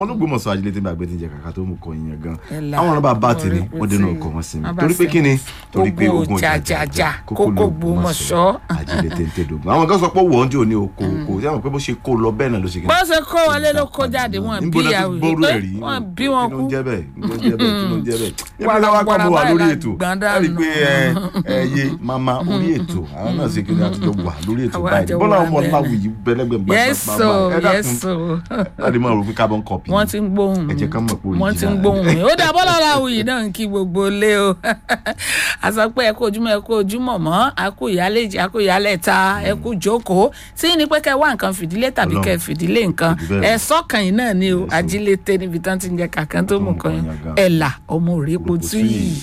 wọn ló gbọmọ sọ ajílẹ tí n bá gbé tí ń jẹ kàkà tó mú kọ ìyẹn gan Ẹ̀là, àwọn ọlọ́ba bá ti ní orí wọ́n dénú pété. ọkọ̀ wọn sí mi Wọ́n bá torí pé sí. kí ni torí pé Kókó ogun jàjàjà, kókó Ògbómọ̀ṣọ́. ajílẹ téńté dògùn àwọn kan sọ pé wọ́n jò ní oko oko tí wọ́n pé bó ṣe kó lọ bẹ́ẹ̀ náà ló ṣe kí ni. bó ṣe kó wọlé ló kó jáde wọn bí níbo náà ìyàwó ti gbọ́rú ẹ̀ rí wọn bí wọn kí kú ló ń jẹ́ bẹ́ẹ̀ kí ló ń jẹ́ bẹ́ẹ̀ kí ló ń jẹ́ bẹ́ẹ̀ Wàrà ẹgbẹ́ wa kọ́ wàrà mo wà báyìí lórí la ètò gbọ́n ẹ rí i dànù. pé ẹ ẹ yé mama orí ètò àwọn náà ṣe kí ni àtijọ́ wà lórí ètò Àwa báyìí àjọ bọ́lá wà ọmọ bẹ́ẹ̀. láwùjì bẹ́lẹ́gbẹ̀ yẹ́sò yẹ́sò láti máa rò pé carbon copy wọ́n ti ń gbóhùn ẹ jẹ́ ká mọ̀ pé wọ́n ti ń original. gbóhùn mi ó dà bọ́lá làwùyí náà ń kí gbogbo lé o àsọ pé ẹ kú ojúmọ́ ẹ kú ojúmọ́ mọ́ a kú ìyálé a kú ìyálẹ̀ ta ẹ kú jókòó tí ní pé kẹ wá nǹkan fìdílé tàbí Ọlọ́run. kẹ fìdílé nǹkan Kò jù bẹ́ẹ̀ ẹ lọ. sọ́kàn yìí náà ni o Yes, o. ajílété níbi tán ti ń jẹ kàkán tó mú kan Tó mú kan yàn gan. ẹ̀là ọmọ òrèpo tú yìí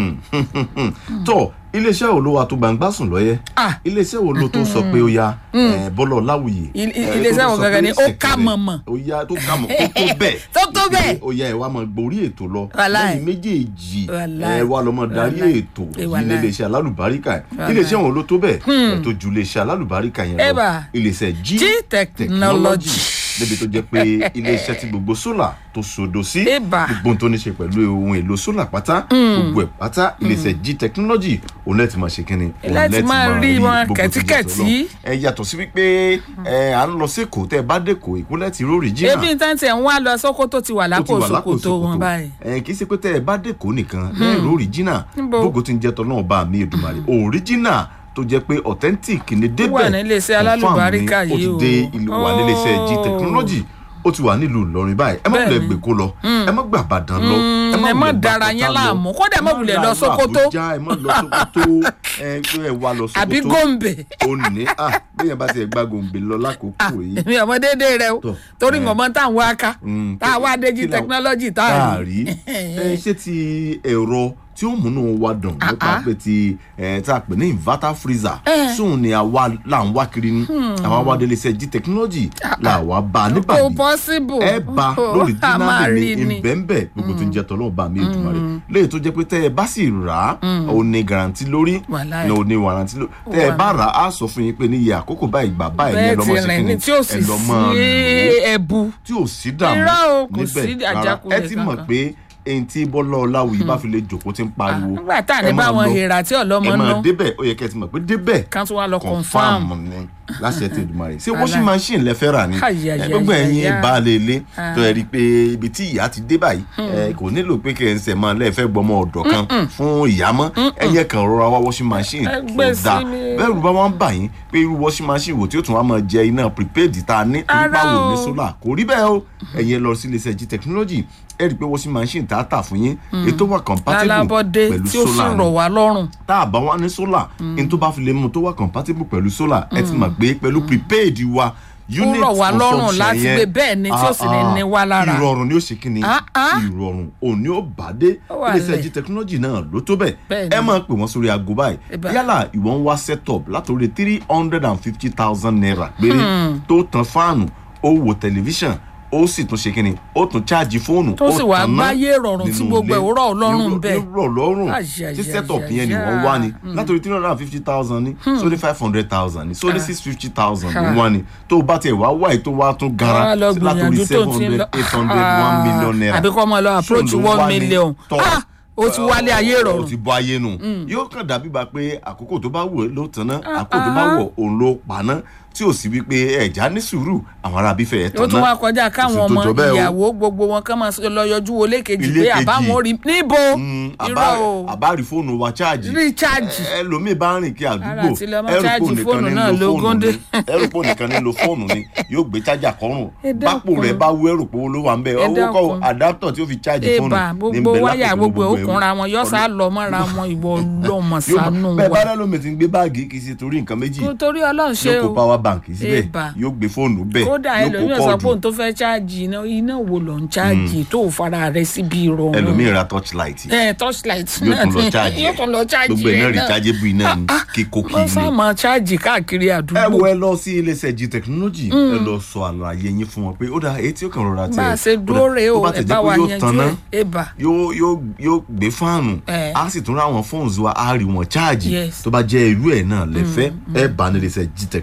tọ iléeṣẹ́ wo ló wà tó gbangba sùn lọ́yẹ́ Ah. iléeṣẹ́ wo ló tó sọ pé ó ya eh, bọ́lọ̀ láwùyí Il- eh, iléeṣẹ́ tó wo sọ gangan pé ni ó ṣẹ̀kẹ̀rẹ̀, ká mọ̀mọ̀. ó ya tó ká mọ̀ tó tó bẹ́ẹ̀ Tó tó bẹ́ẹ̀. ó ya ẹ̀ wá máa gborí ètò lọ Wàláì. lẹ́yìn méjèèjì Wàláì. ẹ̀ wá lọ máa darí Wàláì. ètò Eh, yìí wàláì. ní iléeṣẹ́ alálùbáríkà ẹ̀ Wàláì. iléeṣẹ́ wo ló tó bẹ́ẹ̀ ẹ̀ tó ju iléeṣẹ́ alálùbáríkà yẹn lọ Eba. iléeṣẹ́ G G technology. níbi tó jẹ́ pé iléeṣẹ́ tí gbogbo sólà tó sodo sí Eba. gbogbo ohun tó ní ṣe pẹ̀lú ohun èlò sólà pátá gbogbo ẹ̀ pátá iléeṣẹ́ G technology òun lẹ́ẹ̀tì máa ṣe kínni òun Láti máa rí wọn gbogbo tó jẹ́ kẹ̀tíkẹ̀tí. tọ́lọ́. ẹ yàtọ̀ sí wípé ẹ à ń lọ sí èkó tẹ́ ẹ bá dẹ́kọ̀ ìkúlẹ̀ ti róòrì jìnnà ebi n tán tiẹ̀ ń wá lọ sókótó ti wà lápò ṣòkòtò wọn báyìí. ẹ kì í ṣe pé tẹ́ ẹ bá dẹ́kọ̀ nìkan lẹ́ẹ̀rọ òrìjínà Níbo? gbogbo tí ń jẹ́ tọ́ náà bá mi Èdùmàrè òrìjínà tó jẹ́ pé authentic ni débẹ̀ wà ní iléeṣẹ́ confirm ni, alálùbáríkà ó ti yìí o. dé ìlú wà ní iléeṣẹ́ G Oh. technology ó ti wà nílùú Ìlọrin báyìí ẹ má Bẹ́ẹ̀ni. wulẹ̀ gbé kó lọ ẹ má gbà Ìbàdàn lọ ẹ má wulẹ̀ dára gbà yẹn Pọ́tà láàmú. lọ. Kódà ẹ má Ẹ wulẹ̀ lọ lọ Sókótó. Àbújá, ẹ má lọ Sókótó ẹ pé ẹ wá lọ Sókótó àbí gòǹbè ó ní à bẹ́ẹ̀ bá tiẹ̀ gbá gòǹbè lọ lákòókò yìí èmi ọmọ déédéé rẹ o Tọ́, torí ẹ. nǹkan tá à ń wá ká Mm, tá a wá dé G kí la- technology tá a rí. rí ẹ ṣé ti ẹ̀rọ tí ó múnú wa dùn nípa Ah, ah. pé ti ẹ tá a pè ní inverter freezer Eh. sóun ni àwa là ń wá kiri ní àwa wá délé iṣẹ́ G technology là wá bá a kò níbàdí possible. ẹ bá Oh, lórí a máa dínàmì rí ní ni. ìbẹ́ńbẹ́ gbogbo tó ń jẹ́ tọ́lọ́ bá mi Èdùmàrè léyìí tó jẹ́ pé tẹ́ ẹ bá sì rà á ò ní garanti lórí Wàláì. ò ní warranty lórí tẹ́ ẹ Wà. bá rà á sọ fún yín pé ní iye àkókò báyìí gbà báyìí ní bẹ́ẹ̀ ẹ lọ́mọ ti ṣe rìn kí ní ni tí ò sì ẹ lọ́ máa sí lò ó ẹ̀bù. tí ò sí dààmú Irọ́ o, kò sí níbẹ̀ rárá àjákulẹ̀ ẹ ti mọ̀ kankan. pé ẹni tí bọ́lá ọláwùyí bá fi lè jòkó tí ń pariwo nígbà tá à ní ẹ máa báwọn lọ, èèrà tí ọlọ́mọ ẹ máa ná débẹ̀ ó yẹ kẹ́ ẹ ti mọ̀ pé débẹ̀ kan tó wá lọ confam confam. ni láṣẹ tí Èdùmàrè ṣé Wàhálà. washing machine lẹ fẹ́ rà ni Ai, ai, ẹ, ai, gbogbo ai, ẹ̀yin ai. baálé ilé Ah. tó ẹ rí i pé ibi tí ìyá ti dé báyìí ẹ, kò nílò pé kẹ́ ẹ ń sẹ̀ máa lẹ́ẹ̀fẹ́ gbọmọ ọ̀dọ̀ kan fún ìyá mọ́ ẹ̀yẹ kan rọra wá washing machine Ẹ tó gbé sí dáa mi. bẹ́ẹ̀ rú bá wọn bà yín pé irú washing machine wò tí ó tún wá máa jẹ iná prepaid tá a ní Rárá nípa wò ní o. solar kò rí bẹ́ẹ̀ o ẹ̀yin lọ sí iléeṣẹ́ G technology ẹ rí i pé washing machine tá a tà fún yín ètò wà compatible lálábọ́dé pẹ̀lú tí ó sì solar ni rọ̀ wá lọ́rùn. tá a bá wá ní solar n tó bá fi lè mú tó wà compatible pẹ̀lú solar ẹ ti mọ̀ pé pẹ̀lú prepaid wa unit rọ̀ wá lọ́rùn consumption láti yẹn, gbé bẹ́ẹ̀ ni tí ó sì ní ah, ah, ní wá lára. ìrọ̀rùn ni ó ṣe kíni Ah, ah. ìrọ̀rùn òní ó bá dé Ó wà iléeṣẹ́ lẹ̀. G technology náà ló tó bẹ́ẹ̀ Bẹ́ẹ̀ ni. ẹ máa pè wọ́n sórí aago báyìí Eba. yálà ìwọ ń wá setup látòrí three hundred and fifty thousand naira péré tó tan fáànù ó wo tẹlifíṣàn ó sì tún ṣe kíni ó tún ṣáàjì fóònù Tó ó sì wá tanná gbáyé rọrùn tí nínú gbogbo ẹ̀ ilé. ó rọ̀ ọ́ lọ́rùn Ní- bẹ́ẹ̀. ní rọ̀ lọ́rùn Àyà, tí àyà, setup àyà, yẹn ni wọ́n àyà. wá ni látòrí three hundred and fifty thousand ni sórí five hundred thousand ni sórí six fifty thousand ni wọ́n ni tó o bá tiẹ̀ wá wáyé tó wá tún gara Wá lọ sí látòrí gbìyànjú tó seven ti ń hundred lọ. eight hundred one million naira àbí kọ́ ọmọ lọ approach Ṣóun ló one wá ní million. tọ́. Ah, ó ti wálé ayé ó rọrùn. ti bọ́ ayé nù yóò kàn dàbí bá pé àkókò tó bá wù ẹ́ ló tanná àkókò tó bá wù ọ́ òun ló paná tí ò sí wípé ẹ̀já ní sùúrù àwọn arábí fẹ́ ẹ̀ ó tanná tún wá kọjá káwọn Kò sí tó ọmọ jọ bẹ́ẹ̀ o. ìyàwó gbogbo wọn kàn máa lọ yọjú wo lékejì Ilé pé kejì. àbáwọn rí níbo Mm, irọ́ àbá- o àbárí fóònù wa cháàjì Recharge. ẹlòmíì bá rìn kí àdúgbò Ara àti lọ máa ẹrùpò cháàjì nìkan fóònù ní náà lo ló fóònù gúndé. ni ẹrùpò nìkan ní lo fóònù ni yóò gbé chájà kọrùn Ẹ bápò dákun. rẹ bá wú ẹrùpò ló wà ń bẹ Ẹ owó kọ dákun. àdáptọ̀ tí ó fi cháàjì fóònù eba ní gbogbo bẹ wáyà lápò gbogbo gbogbo ẹrù. òkunra wọn yọ sá lọ mọ́ra wọn ìwọ ọlọ́mọ Yóò mọ- sànú bẹ́ẹ̀ bá wa lẹ́lómi ti ń gbé báàgì kì í ṣe torí nǹkan méjì torí ọlọ́run ṣe yóò kó o power bank síbẹ̀ Eba. yóò gbé fóònù bẹ́ẹ̀ kódà yóò ẹlòmíràn kó sọ pé kọ́ọ̀dù òun tó fẹ́ ṣáàjì iná iná wo ló ń ṣáàjì tó fara rẹ síbi ìrọ̀rùn ẹlòmíì ra torchlight ẹ torchlight yóò náà tún lọ ni cháàjì yóò tún lọ ṣáàjì gbogbo ẹ̀ náà rẹ náà rechargeable iná ni kíkó kì wọ́n í sá ní. máa ṣáàjì káàkiri ẹ àdúgbò wo ẹ lọ sí iléeṣẹ́ G technology ẹ lọ sọ àlàyé yín fún wọn pé ó dáa etí ó kàn rọra tẹ bá a ṣe dúró rèé o ẹ bá wa yanjú ẹ eba yóò yóò yóò gbé fáànù Eh. a sì tún ra àwọn fóònù wa a rí wọn cháàjì Yes. tó bá jẹ́ irú ẹ̀ náà lẹ́fẹ́ ẹ bá ní iléeṣẹ́ G technology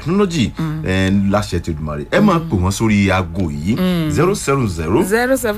ẹ láṣẹ tẹdùmarè ẹ máa pè wọn sórí aago yìí zero seven zero zero seven